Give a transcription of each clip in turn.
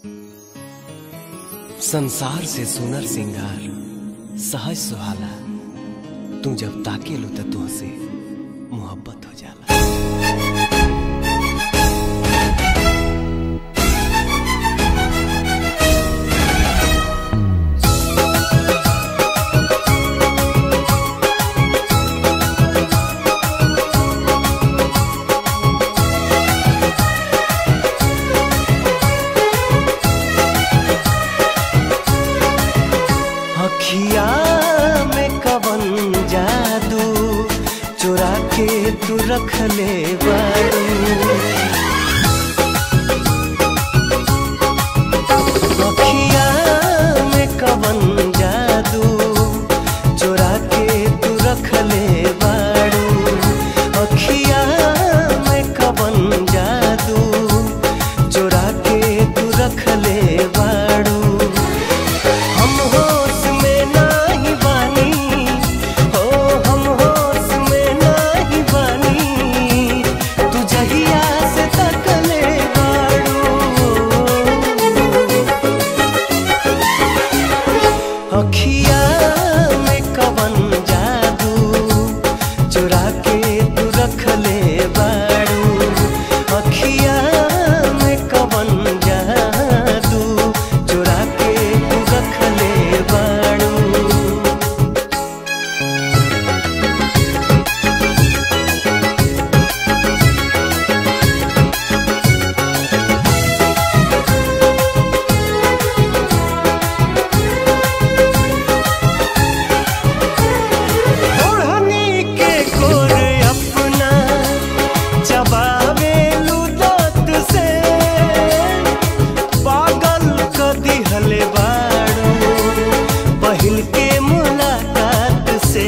संसार से सुनर सिंगार सहज सुहाला तू जब ताके लो त तुहसे मोहब्बत हो जाला अखिया में कवन जादू चुरा के तू रख ले बारू अखिया में कवन जादू चुरा के तू रख ले बारू अखिया में कवन जादू चुरा के तू रख ले बारू हम होश में नाही बानी हो हम होश में नाही बानी तू जहिया से तकले बाड़ू अखिया में कवन जादू चुरा के तू रख ले बाड़ू अखिया में कवन जादू चुरा के तू रख ले बाड़ू ओढ़नी के कोर अपना चबावे लुदत से पागल क दिहले बाड़ू पहिल के मुलाकात से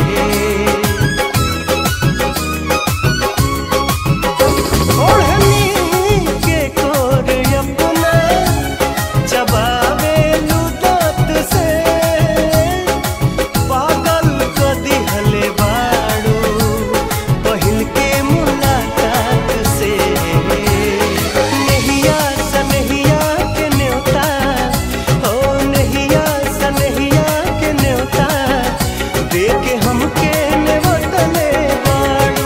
ओढ़नी के कोर अपना चबावे लुदत से पागल क दिहले बाड़ू पहिल के मुलाकात से नहिया सनहिया के न्योता हो नहिया सनहिया के न्योता दे के हमके नेवतले बाड़ू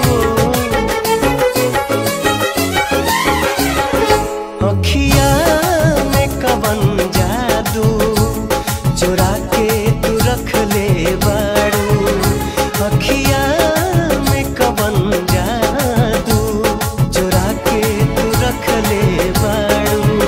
अखिया में कवन जादू चुरा के तू रख ले बाड़ू अखिया में कवन जादू चुरा के तू रख ले बाड़ू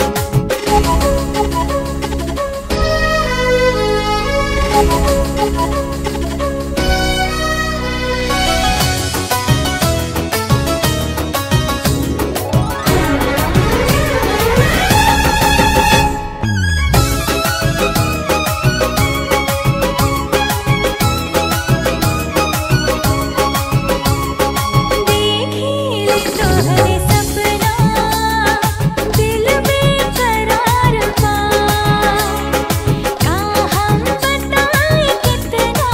देखी तोहरे सपना दिल में करार बा का हम बताएं कितना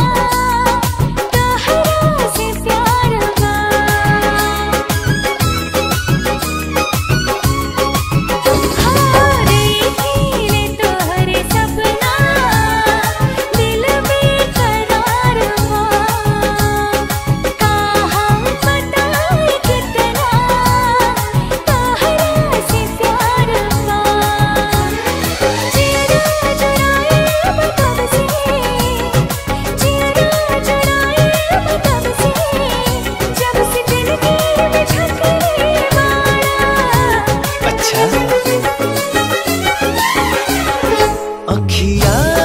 तोहरा से प्यार बा हाँ देखी तोहरे सपना दिल में करार बा का हम बताएं कितना तोहरा से प्यार बा जिया जुड़ाए मतलब से जिया जुड़ाए मतलब से जब से दिल के बिछड़े बाड़ा अच्छा अखिया